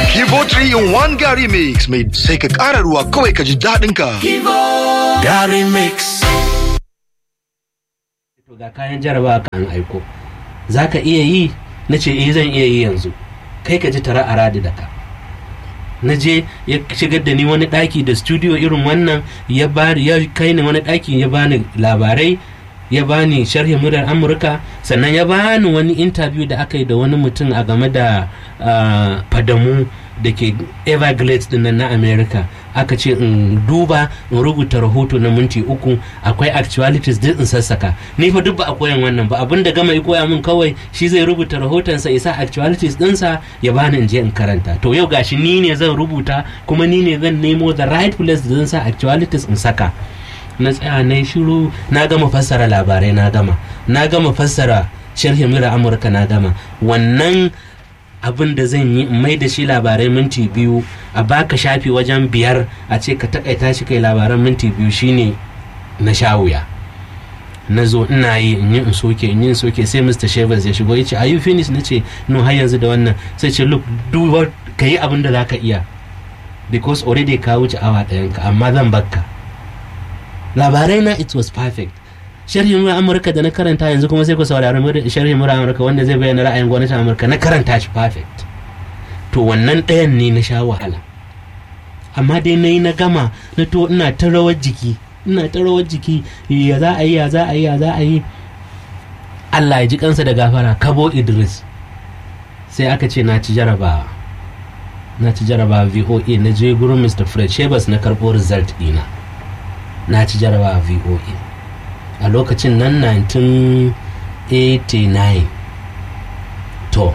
Kivo 3 in 1 Gary Mix mai sai ka ƙara ruwa kawai ka ji daɗin ka. Gary Mix. To ga kayan jarabawa ka an aiko. Za ka iya yi? Na ce eh zan iya yi yanzu. Kai ka ji tara a radi da ka. Na je ya shigar da ni wani ɗaki da studio irin wannan ya bani ya kai ni wani ɗaki ya bani labarai ya bani sharhin muryar amurka sannan ya bani wani interview da aka yi da wani mutum a game da ah, fadamu da ke everglades din nan na america aka ce in duba in rubuta rahoto na minti uku akwai actualities duk in sassaka ni fa duk ba a koyan wannan ba abin da gama ya koya min kawai shi zai rubuta rahotonsa isa actualities dinsa ya bani in je in karanta to yau gashi ni ne zan rubuta kuma ni ne zan nemo the right place da zan sa actualities in saka na tsaya na yi shiru na gama fassara labarai na gama na gama fassara sharhin mura amurka na gama wannan abin da zan yi in mai da shi labarai minti biyu a baka shafi wajen biyar a ce ka takaita shi kai labaran minti biyu shine na sha wuya na zo ina yi in yi in soke in yi in soke sai mr shevers ya shigo ya ce are you finished na ce no har yanzu da wannan sai ce look do what ka yi abin da za ka iya because already ka wuce awa ɗayanka amma zan bakka labarai na it was perfect sharhin mura amurka da na karanta yanzu kuma sai ku saurari mura- sharhin mura amurka wanda zai bayyana ra'ayin gwamnatin amurka na karanta shi perfect to wannan ɗayan ne na sha wahala amma dai na yi na gama na to ina ta rawar jiki ina ta rawar jiki ya za a yi ya za a yi ya za a yi allah ya ji kansa da gafara kabo idris sai aka ce na ci jarabawa na ci jarabawa voa na je gurin mr fred shebas na karɓo result ɗina na ci jarabawa voa a lokacin nan 1989 to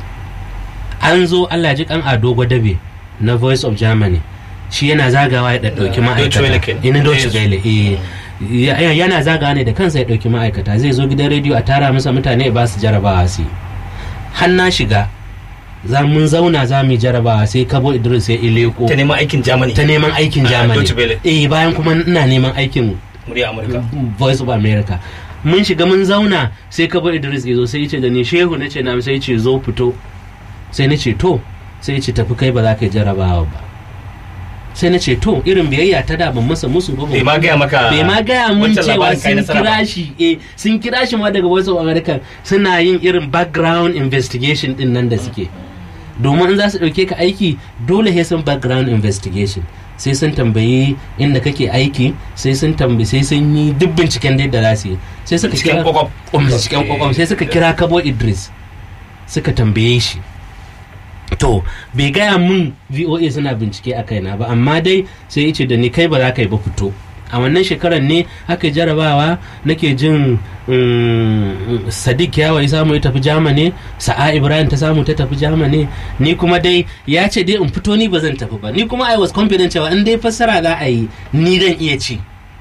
an zo allah ji kan ado gwadabe na voice of germany shi yana zagawa ya ɗauki Deutsche Welle ma'aikata kenan. ina Deutsche Yes. Welle eh Ya- ya- yana zagawa ne da kansa ya ɗauki ma'aikata zai zo gidan rediyo a tara masa mutane ya ba su jarabawa su yi har na shiga za mun zauna za mu yi jarabawa sai kabo idris ya ileko Ta neman aikin Germany. ta neman aikin Ah, germany Deutsche Welle. eh bayan kuma ina neman aikin Murya Amurka. voice of america mun shiga mun zauna sai kabo idris ya zo sai ya ce da ni shehu na ce na sai ya ce zo fito sai na ce to sai ya ce tafi kai ba za ka yi jarabawa ba sai na ce to irin biyayya ta da ban masa musu ba ban- Bai ma gaya maka bai ma gaya mun wancan cewa labarin kai sun nasara ba. kira shi eh sun kira shi ma daga voice of america suna yin irin background investigation din nan da suke domin in za su ɗauke ka aiki dole sai sun background investigation sai sun tambayi inda kake aiki sai sun tambayi sai sun yi duk binciken da za su yi sai suka Binciken kira kwakwaf. Oh, binciken kwakwaf sai suka kira kabo idris suka tambaye shi to bai gaya mun voa suna bincike a kaina ba amma dai sai ce da ni kai ba za ka yi ba fito a wannan shekarar ne aka yi jarabawa nake jin mm, sadiq yawa ya samu ya tafi jamani sa'a ibrahim ta samu ta tafi jamani ni kuma dai ya ce dai in fito ni ba zan tafi ba ni kuma i was confident cewa in dai fassara za a yi ni zan iya ci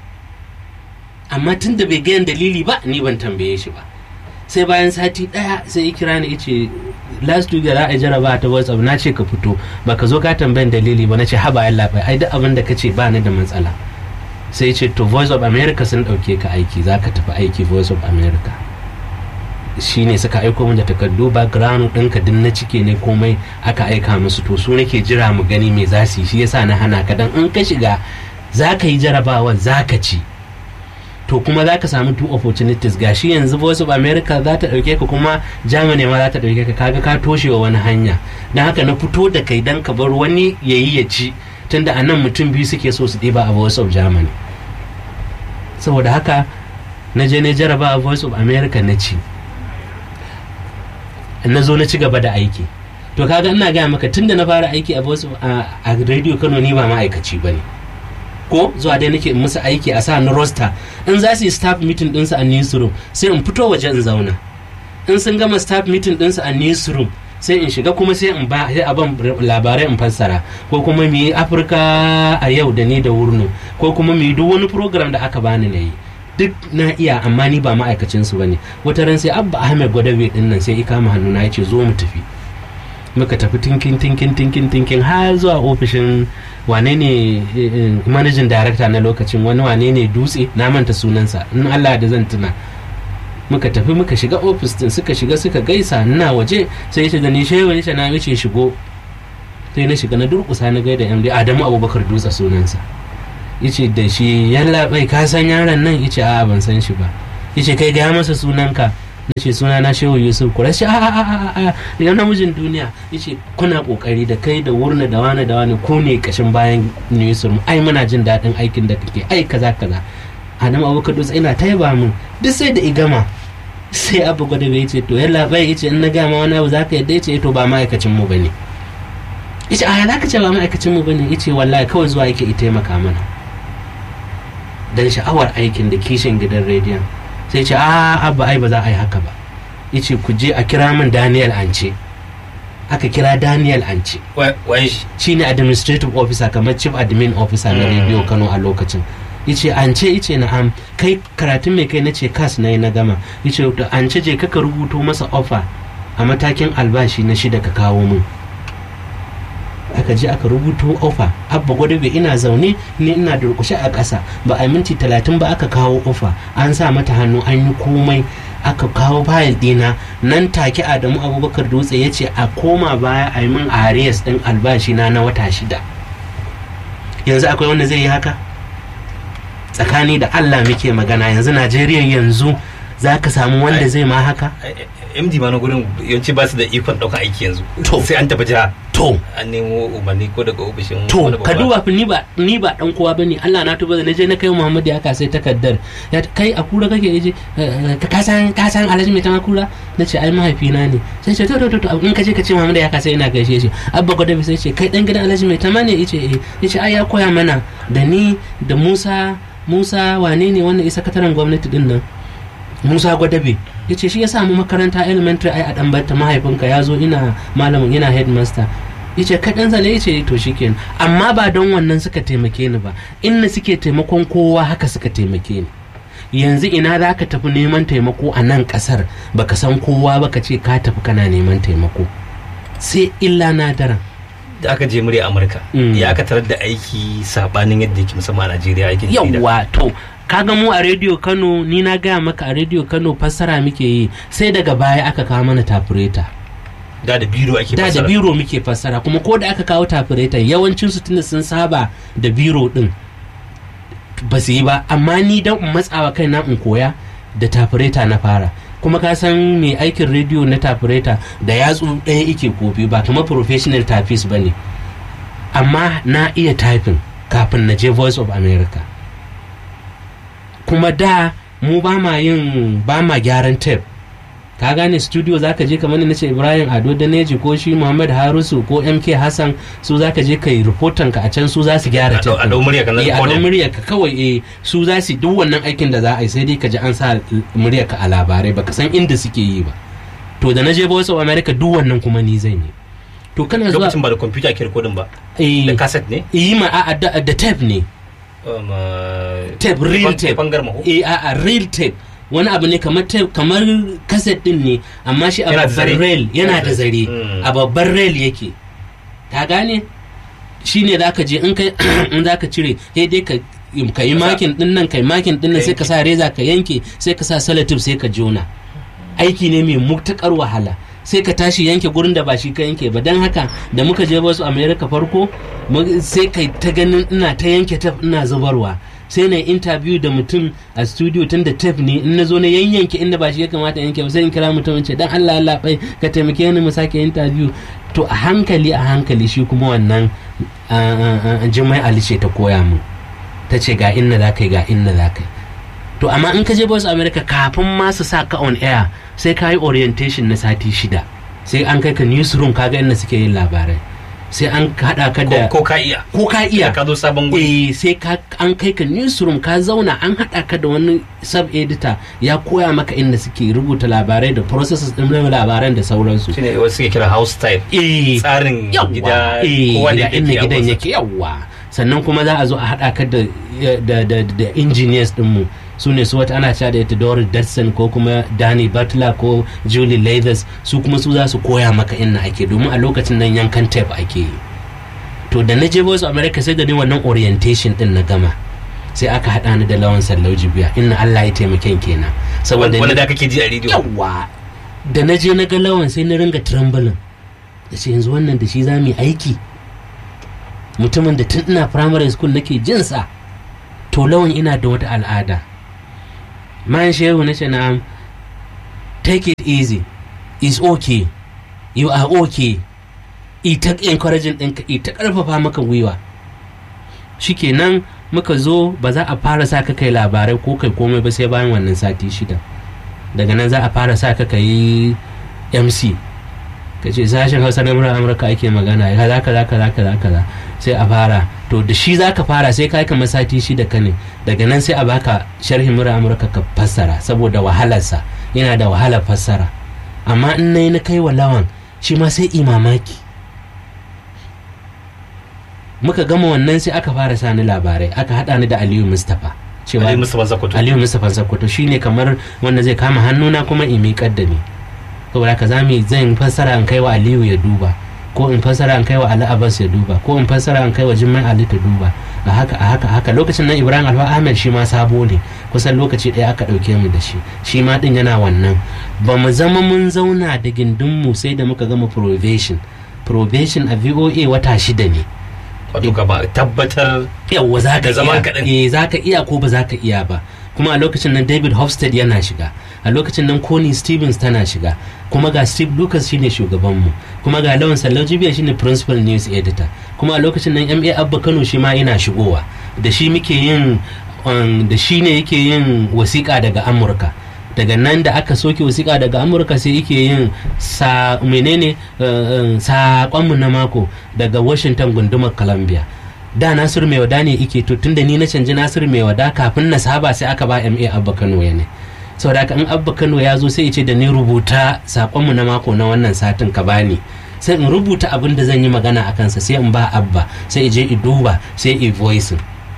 amma tun da bai gayan dalili ba ni ban tambaye shi ba sai bayan sati daya sai ya kira ni yace last week da za a yi jaraba ta whatsapp na ce ka fito baka zo ka tambayan dalili ba na ce haba yalla bai ai duk abin da ka ce ba ni da matsala sai ya ce to voice of america sun dauke ka aiki za ka tafi aiki voice of america shine suka aiko min da takardu background ɗinka din na cike ne komai aka aika musu to su nake jira mu gani me za su yi shi yasa na hana ka dan in ka shiga za ka yi jarabawa za ka ci to kuma za ka samu two opportunities gashi yanzu voice of america za ta ɗauke ka kuma germany ma za ta ɗauke ka kaga ka toshe wa wani hanya don haka na fito da kai don ka bar wani ya yi ya ci tunda a nan mutum biyu suke so su ɗiba a voice of germany saboda haka na je na jaraba a voice of america na ci na zo na ci gaba da aiki to kaga ina gaya maka tunda na fara aiki a voice of a a radio kano ni ba ma'aikaci ba ne ko zuwa dai nake in musu aiki a sa na roster in za su yi staff meeting ɗinsu a newsroom sai in fito waje in zauna in sun gama staff meeting ɗinsu a newsroom sai in shiga kuma sai in ba sai a ban labarai in fassara ko kuma mu yi afirka a yau da ni da wurno ko kuma mu yi duk wani program da aka bani na yi duk na iya amma ni ba ma'aikacin su bane wata ran sai abba ahmed gwadabe din nan sai ikama hannu na yace zo mu tafi muka tafi tinkin tinkin tinkin tinkin har zuwa ofishin wane ne managing director na lokacin wani wane ne dutse na manta sunansa in Allah da zan tuna muka tafi muka shiga ofis din suka shiga suka gaisa ina waje sai yace da ni shehu yace na yace shigo sai na shiga na durkusa na gaida md adamu abubakar dutse sunansa yace da shi yalla bai ka san yaron nan yace a ban san shi ba yace kai ga masa sunanka na ce suna na shehu yusuf kura shi a a a a ya namijin duniya yace kuna kokari da kai da wurna da wani da wani ko ne kashin bayan newsroom ai muna jin daɗin aikin da kake ai kaza kaza adamu abubakar dutse ina taiba min duk sai da igama sai abu gwada bai ce to yalla bai yace in na ga ma wani abu zaka yadda yace to ba ma'aikacin mu bane yace a za ka ce ba ma'aikacin mu bane yace wallahi kawai zuwa yake ita taimaka mana dan sha'awar aikin da kishin gidan rediyon sai ce a abba ai ba za a yi haka ba yace ku je a kira min Daniel Ance aka kira Daniel Ance wai shi shine administrative officer kamar chief admin officer na radio Kano a lokacin yace an ce yace na'am kai karatun mai kai nace kas nayi na gama yace to an ce je kaka rubuto masa offer a matakin albashi na shida ka kawo min aka je aka rubuto ofa abba gwadabe ina zaune ni ina durkushe a ƙasa ba a minti talatin ba aka kawo ofa an sa mata hannu an yi komai aka kawo fayil dina nan take adamu abubakar dutse ya ce a koma baya a yi min arias ɗin albashi na na wata shida yanzu akwai wanda zai yi haka tsakani da allah muke magana yanzu najeriya yanzu za ka samu wanda zai ma haka md ma na gurin yawanci ba su da ikon ɗaukar aiki yanzu To. sai an tafi jiha to an nemo umarni ko daga ofishin to wani ka babba. duba fa ni ba ni ba dan kowa bane Allah na tuba da naje na kai Muhammad ya sai takaddar ya ta- kai a kura kake yaje eh, ka san ka san Alhaji mai tama kura nace ai mahaifina ne sai ce to to to to, in ka je ka ce Muhammad ya sai ina gaishe shi abba godabi sai ce kai dan gidan Alhaji mai tama ne yace eh yace ai ya koya mana da ni da Musa Musa wane ne wannan isa sakataren gwamnati din nan Musa Gwadabe ya ce shi ya samu makaranta elementary ai a dan barta mahaifinka ya zo ina malamin ina headmaster ya ce kaɗan zane ya ce to shikenan amma ba don wannan suka taimake ni ba inda suke taimakon kowa haka suka taimake ni yanzu ina za ka tafi neman taimako a nan ƙasar baka san kowa ba ka ce ka tafi kana neman taimako sai illa na daren da aka je murya amurka Mm. ya aka tarar da aiki sabanin yadda yake musamman a najeriya aikin jarida. yawwa to kaga mu a rediyo kano ni na gaya maka a rediyo kano fassara muke yi sai daga baya aka kawo mana tafureta da da biro ake da da fassara. biro muke fassara kuma ko da aka kawo tafireta yawancin su tunda sun saba da biro din ba su yi ba amma ni dan in matsawa kaina in koya da tafireta na fara kuma ka san mai aikin rediyo na tafireta da yatsu ɗaya ike kofi ba kuma professional typist ba ne amma na iya typing kafin na je voice of america kuma da mu ba ma yin ba ma gyaran tape ka gane studio zaka je kamar na ce ibrahim ado daneji ko shi muhammad harusu ko mk hassan su zaka je kai reportan ka a can su za su gyara A ɗau- a tape ɗau murya ka na eh a ɗau recording. murya ka kawai eh su za su duk wannan aikin da za a yi sai dai ka ji an sa murya ka a labarai baka san inda suke yi ba to da na je voice of america duk wannan kuma ni zan yi to kana zuwa lokacin ba da kwamfuta ake rikodin ba eh da kaset ne yi ma a da da tape ne Um, uh, tape real fan- tape fangar maho eh a a real tape wani abu ne kamar tape kamar cassette din ne amma shi a Yana da babban zare. rail yana da zare Mm. a babban rail yake ka gane shi ne za ka je in kai in za ka cire sai dai ka ka yi makin din nan kai makin din nan sai ka sa reza ka yanke sai ka sa salatif sai ka jona aiki ne mai mutukar wahala sai ka tashi yanke gurin da ba shi ka yanke ba don haka da muka je wasu america farko mu- sai kai ta ganin ina ta yanke taf ina zubarwa sai na yi interview da mutum a studio tun da tef ne in na zo na yanyanke inda ba shi ya kamata yanke ba sai in kira mutum in ce dan Allah Allah bai ka taimake ni mu sake interview to a hankali a hankali shi kuma wannan ah, ah, ah, Jummai Ali ce ta koya min ta ce ga inna za ka yi ga inna za ka yi to amma in ka je Voice America kafin ma su sa ka on air sai ka yi orientation na sati shida sai an kai ka newsroom ka ga inda suke yin labarai sai an haɗa ka da ko ka iya ko ka iya ka zo sabon guri eh sai ka an kai ka newsroom ka zauna an haɗa ka da wani sub editor ya koya maka inda suke rubuta labarai da processes ɗin labaran da sauransu shine wasu suke kira house style eh tsarin yawwa gida eh kowa ga da inda yake gidan abunsa. yake yawwa sannan kuma za a zo a haɗa ka da da da da engineers ɗinmu su ne su wata ana cewa da ita Doris Dodson ko kuma Danny Butler ko Julie Leathers su kuma su za su koya maka inna ake domin a lokacin nan yankan tape ake yi to da na je Voice of America sai da ni wannan orientation din na gama sai aka haɗa ni da lawan sallau jibiya inna Allah ya taimake kenan saboda wanda ni- da kake ji a rediyo yawa da na je na ga lawan sai na ringa trembling da ce yanzu wannan da shi za mu yi aiki mutumin da tun ina primary school nake jinsa to lawan ina da wata al'ada man shehu na ce na'am take it easy is okay you are okay ita encouraging ɗinka ita ƙarfafa maka gwiwa shikenan muka zo ba za a fara sa ka kai labarai ko kai komai ba sai bayan wannan sati shida daga nan za a fara sa ka kai mc ka ce sashen hausa na murar amurka ake magana ya kaza kaza kaza kaza kaza sai a fara to da shi za ka fara sai kai kamar sati shida ka ne daga nan sai a baka sharhin murar amurka ka fassara saboda wahalarsa yana da wahalar fassara amma in na yi na kai wa lawan shi ma sai imamaki muka gama wannan sai aka fara sani labarai aka haɗa ni da aliyu mustapha cewa Ali Mustapha Zakoto. aliyu mustapha zakoto shine kamar wanda zai kama hannuna kuma in miƙar da ni saboda haka za mu zan fassara in kai wa aliyu ya duba ko in fassara in kai wa ali abbas ya duba ko in fassara in kai wa jimmai ali ta duba a haka a haka a haka lokacin nan ibrahim alfa ahmed shi ma sabo ne kusan lokaci ɗaya aka ɗauke mu da shi shi ma ɗin yana wannan ba mu zama mun zauna da gindinmu sai da muka gama probation probation a voa wata shida ne wato gaba tabbatar yawwa za ka Da zaman iya kaɗan. eh za ka iya ko ba za ka iya ba kuma a lokacin nan david hofstad yana shiga a lokacin nan connie stevens tana shiga kuma ga steve lucas shine shugabanmu kuma ga lawan sallau jibiya shine principal news editor kuma a lokacin nan ma abba kano shi ma yana shigowa da shi muke yin um, da shi ne yake yin wasiƙa daga amurka daga nan da aka soke wasiƙa daga amurka sai yake yin sa menene uh, uh, saƙonmu na mako daga washington gundumar columbia da nasiru mai wada ne ike to tunda ni na canji nasiru mai wada kafin na saba sai aka ba ma abba kano ya ne saboda haka in abba kano ya zo sai ya ce da ni rubuta saƙonmu na mako na wannan satin ka bani sai in rubuta abin da zan yi magana a kansa sai in ba abba sai je i duba sai i voicing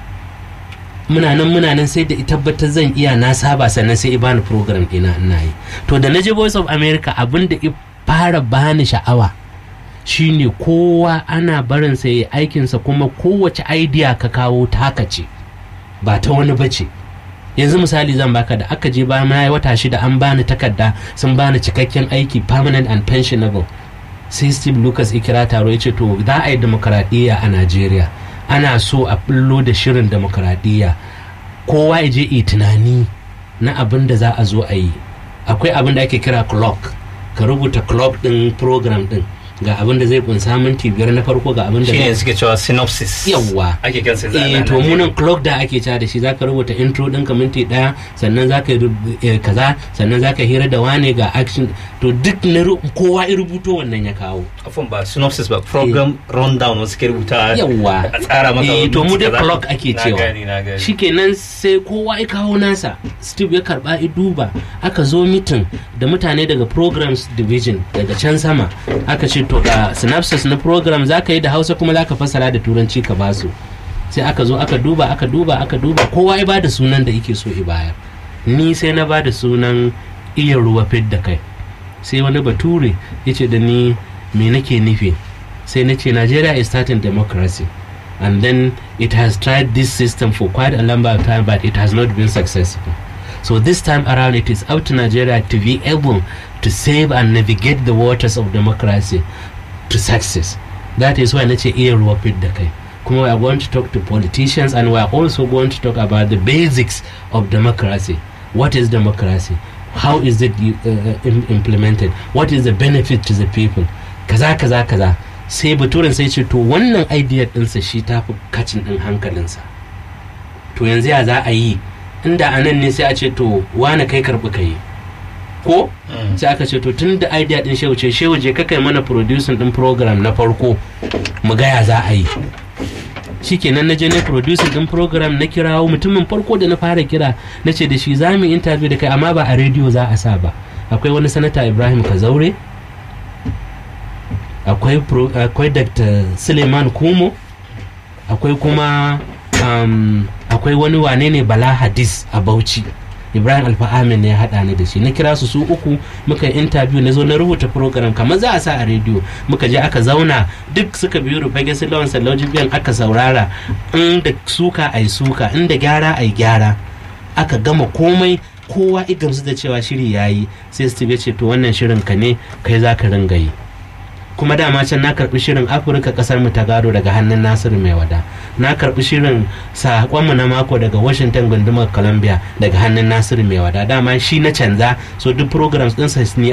muna nan muna nan sai da i tabbatar zan iya na saba sannan sai i bani program ina ina yi to da na je voice of america abin da i fara bani sha'awa shine kowa ana barinsa ya aikinsa kuma kowace idea ka kawo taka ce ba ta wani bace yanzu misali zan baka da aka je bayan na yi wata shida an bani takarda sun bani cikakken aiki permanent and pensionable sai steve lucas ikira taro ya ce to za a yi demokaradiyya a najeriya ana so a bullo da shirin demokaradiyya kowa ya je yi tunani na abin da za a zo a yi akwai abin da ake kira clock ka rubuta clock din program din ga abin da zai kunsa minti biyar na farko ga abin da shine zai suke cewa synopsis yawwa ake kan sai eh to munan clock da ake ca da shi zaka rubuta intro ɗinka minti ɗaya sannan zaka yi rub- eh, kaza sannan zaka hira da wane ga action to duk na ru- kowa ya rubuto wannan ya kawo afon ba synopsis ba program rundown wasu ke rubuta yawwa a tsara maka eh to mu minti dai kaza. clock ake Na cewa gani, na gani. shikenan sai kowa ya kawo nasa steve ya karba ya duba aka zo mitin da mutane daga programs division daga can sama aka ce to ga synopsis na program zaka yi da hausa kuma zaka fassara da turanci ka basu sai aka zo aka duba aka duba aka duba kowa ya bada sunan da yake so ya bayar ni sai na bada sunan iya ruwa fidda kai sai wani bature ya ce da ni me nake nufi sai na ce nigeria is starting democracy and then it has tried this system for quite a number of time but it has not been successful so this time around it is up to nigeria to be able to save and navigate the waters of democracy to success that is why na ce iya ruwa fit da kai kuma we are going to talk to politicians and we are also going to talk about the basics of democracy what is democracy how is it uh, im- implemented what is the benefit to the people kaza kaza kaza sai baturen sai ce to wannan idea ɗinsa shi ta fi kacin ɗin hankalinsa to yanzu ya za a yi inda a nan ne sai a ce to wane kai karɓi ka yi ko Mm. sai aka ce to tun da idea din shehu ce shehu je kakai mana producing din program na farko mu gaya za a yi shikenan na je na producing din program na kirawo mutumin farko da na fara kira na ce da shi za mu yi interview da kai amma ba a rediyo za a sa ba akwai wani sanata ibrahim kazaure akwai pro- akwai dr suleiman kumo akwai kuma um, akwai wani wane ne bala hadis a bauchi ibrahim alfa amin ne ya haɗa ni da shi na kira su su uku muka yi interview na zo na rubuta program kamar za a sa a rediyo muka je aka zauna duk suka biyu rufage su lawan sallauji biyan aka saurara inda suka a yi suka inda gyara a yi gyara aka gama komai kowa igamsu da cewa shiri ya yi sai steve ya ce to wannan shirin ka ne kai za ka ringa yi kuma dama can na karbi shirin afirka kasar mu ta gado daga hannun nasiru mai wada na karbi shirin sakonmu na mako daga washington gundumar columbia daga hannun nasiru mai wada dama shi na canza so duk programs ɗinsa ni